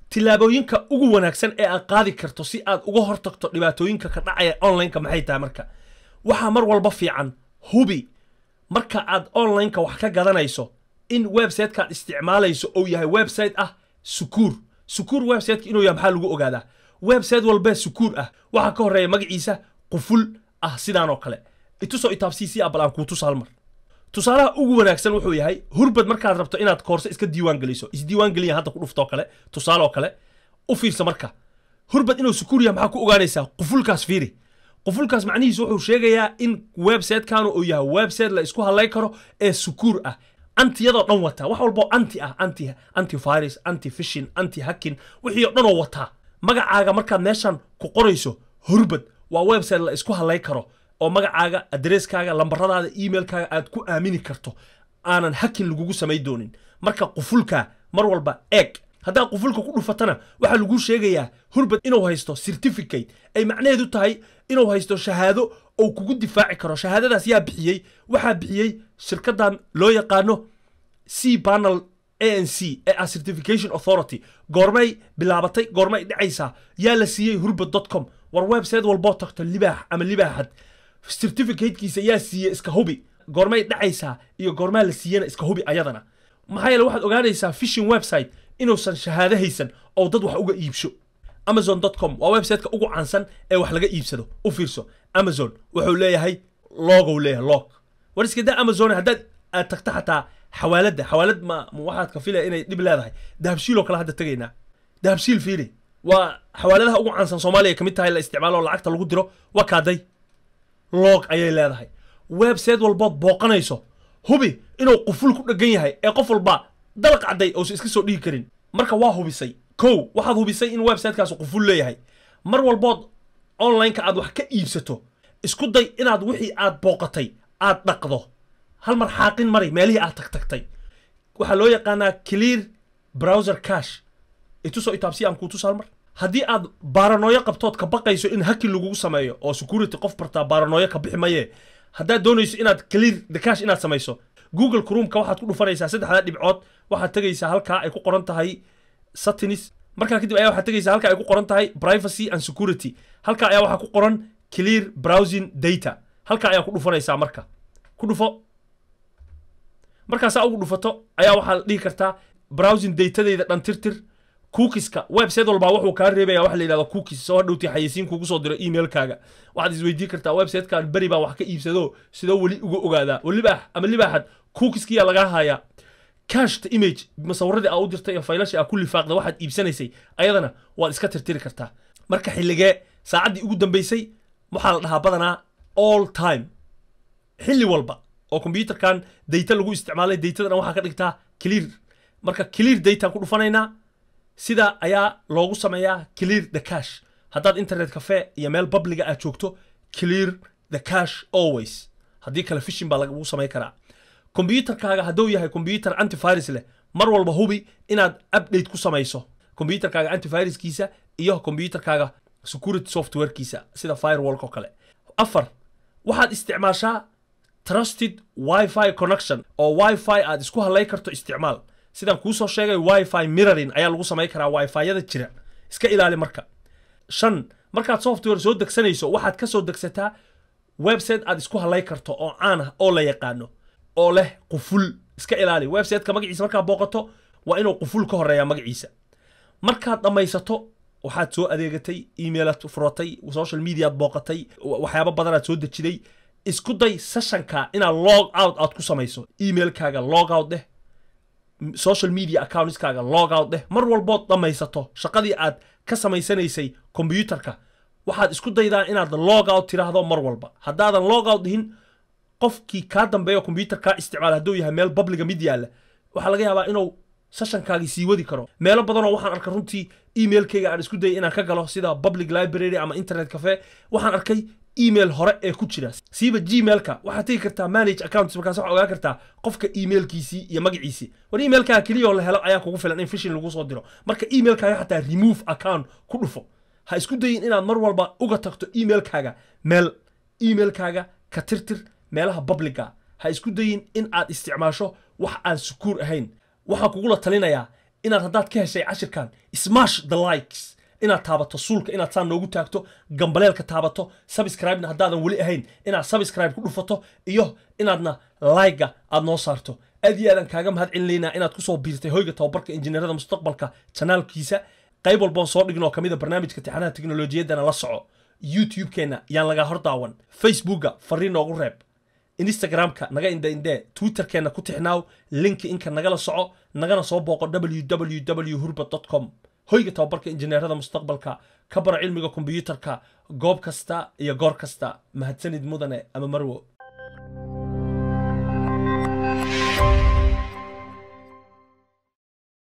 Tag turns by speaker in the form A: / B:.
A: tillaabooyinka ugu wanaagsan ee aad qaadi karto si aad uga hortagto dhibaatooyinka ka dhacaya onlineka maxay tahay marka waxaa mar walba fiican hubi marka aad onlineka wax ka gadanayso in websitekaad isticmaalayso uu yahay website ah sukuur sukuur websiteka inuu yahay maxaa lagu ogaadaa website walbee sukuur ah waxaa ka horreeya magaciisa quful ah sidaan oo kale itusoo itaabsiisi abal aan kuu tusa hal mar tusaalaha ugu wanaagsan wuxuu yahay hurbad markaad rabto inaad koorse iska diiwaan geliso isdiiwaan geliya hadda ku dhuftoo kale tusaale oo kale u fiirsa marka hurbad inuu sukuur yahay maxaa ku ogaanaysaa qufulkaas fiiri qufulkaas macnihiisu wuxuu sheegayaa in websitekaanu uu yahay website la isku hadlay karo ee sukuur ah antiyadoo dhan wataa wax walboo anti ah anti anti virus anti fishin anti hacking wixii oo dhan oo wataa magacaaga markaad meeshan ku qorayso hurbad waa website la isku hadlay karo oo magacaaga adresskaaga lambaradaada emailkaaga aad ku aamini karto aanan hakin lagugu samay doonin marka qufulka mar walba eeg haddaad qufulka ku dhufatana waxaa laguu sheegayaa hurbad inuu haysto certificate ay macnaheedu tahay inuu haysto shahaado oo kugu difaaci karo shahaadadaas yaa bixiyey waxaa bixiyey shirkadan loo yaqaano c panel a n c ee ah certification authority goormay bilaabatay goormay dhacaysaa yaa la siiyey hurbad dot com war website walboo tagto libaax ama libaaxad certificatekiisa yaa siiyey iska hubi goormay dhacaysaa iyo goormaa la siiyana iska hubi ayadana maxaa yeele waxaad ogaanaysaa fishing website inuusan shahaado haysan oo dad wax uga iibsho amazon com waa websiteka ugu caansan ee wax laga iibsado u fiirso amazon wuxuu leeyahay logow leeyahay log war iska daa amazon haddaad aad tagta xataa xawaaladda xawaalad ma ma waxaad ka filaya inay dhib leedahay dahabshiil oo kale hadda tegaynaa dahabshiil fiiri waa xawaaladaha ugu caansan soomaaliya ka mid tahay la isticmaalo oo lacagta lagu diro waa kaaday log ayay leedahay website walbood booqanayso hubi inuu quful ku dhegan yahay ee qof walba dalaq cadday uusan iska soo dhigi karin marka waa hubisay kow waxaad hubisay in websitekaasi quful leeyahay mar walbood onlineka aad wax ka iibsato isku day inaad wixii aad booqatay aad dhaqdo hal mar xaaqin mari meelihii aad tagtagtay waxaa loo yaqaanaa clear browser cash itusoo itaabsi aan kuu tusa hal mar haddii aad baaranooyo qabtood ka baqayso in hakin lagugu sameeyo oo security qof bartaa baaranooyo ka bixi maye haddaad doonayso inaad clear the cash inaad samayso google chromeka waxaad ku dhufanaysaa saddexdaa dhibcood waxaad tegaysaa halkaa ay ku qoran tahay satinis markaa kadib ayaa waxaad tegaysaa halkaa ay ku qoran tahay privacy and security halkaa ayaa waxaa ku qoran clear browsing data halkaa ayaa ku dhufanaysaa marka ku dhufo markaasaa ugu dhufato ayaa waxaad dhihi kartaa browsing datadeyda dhan tirtir cookiska website walbaa wuxuu kaa reebaya waxa la yidhahda cookies soo hadhowtii xayeysiin kugu soo diro emailkaaga waxaad isweydiin kartaa websitekan beri baan wax ka iibsado sidoo weli uga ogaadaa oo libaax ama libaaxad cookiskiyaa lagaa hayaa cashta image masawiradii aa u dirtay iyo faylashii aa ku lifaaqda waxaad iibsanaysay ayadana waad iska tirtiri kartaa marka xilligee saacaddii ugu dambeysay waxaa la dhahaa badanaa all time xilli walba oo kombyuutarkan dayta lagu isticmaalay daytadana waxaa ka dhigtaa clear marka clear daytaan ku dhufanaynaa sida ayaa loogu sameeyaa clear the cash haddaad internet cafe iyo meel babliga aad joogto clear the cash always haddii kale fishin baa lagu samayn karaa kombyuutarkaaga hadduu yahay kombyuutar antivirus leh mar walba hubi inaad update ku samayso kombyuutarkaaga antiviruskiisa iyo kombyuutarkaaga security softwarekiisa sida firewallk oo kale afar waxaad isticmaashaa trusted wifi connection oo wifi aad isku hadlay karto isticmaal sidaan kuu soo sheegay wifi mirroring ayaa lagu samayn karaa wifi-yada jira iska ilaali marka shan markaad software soo degsanayso waxaad ka soo degsataa website aad isku hadlay karto oo caan ah oo la yaqaano oo leh quful iska ilaali websiteka magaciisa markaad booqato waa inuu quful ka horeeyaa magaciisa markaad dhammaysato waxaad soo adeegatay emailad furatay social mediaad booqatay waxyaabo badanaad soo dejiday isku day sessionka inaad log out aad ku samayso emailkaaga log out dheh social media accountskaaga log out dheh mar walbood dhammaysato shaqadii aad ka samaysanaysay kombyuutarka waxaad isku daydaa inaad log out tiraahdo mar walba haddaadan log out dhihin qofkii kaa dambeeyo kombyuutar kaa isticmaala hadduu yahay meel babliga mid yaalla waxaa laga yaabaa inuu sessionkaagii sii wadi karo meelo badanoo waxaan arkay runtii emailkayga aan isku dayay inaan ka galo sida public library ama internet cafe waxaan arkay email hore ee ku jira siiba gmailka waxaad tegi kartaa manage accounts markaas waxaa ogaan kartaa qofka emailkiisii iyo magaciisii war emailkaaga keliya oo la helo ayaa kugu filan in fishin lagu soo diro marka emailkaaga xataa remove account ku dhufo ha isku dayin inaad mar walba uga tagto emailkaaga meel emailkaaga ka tirtir meelaha publica ha isku dayin in aad isticmaasho wax aan sukuur ahayn waxaan kugula talinayaa inaad haddaad ka heshay cashirkan smash the likes inaad taabato suulka inaad saa noogu taagto gambaleelka taabato subscribe-na haddaadan weli ahayn inaad subscribe ku dhufato iyo inaadna like-ga aad noo saarto aad iyo aadan kaaga mahad celinaynaa inaad kusoo biirtay hoyga tababarka injineerada mustaqbalka janaalkiisa qayb walboon soo dhigin oo kamid a barnaamijka tixanaha teknolojiyaddana la soco youtube-keenna yaan lagaa hor daawan facebookga fariin noogu reeb instagramka naga indhe indhee twitterkeenna ku tixnaaw linki inka nagala soco nagana soo booqo www hurbad com hoyga tababarka injineerada mustaqbalka ka bara cilmiga kombiyuutarka goob kasta iyo goor kasta mahadsanid mudane ama marwo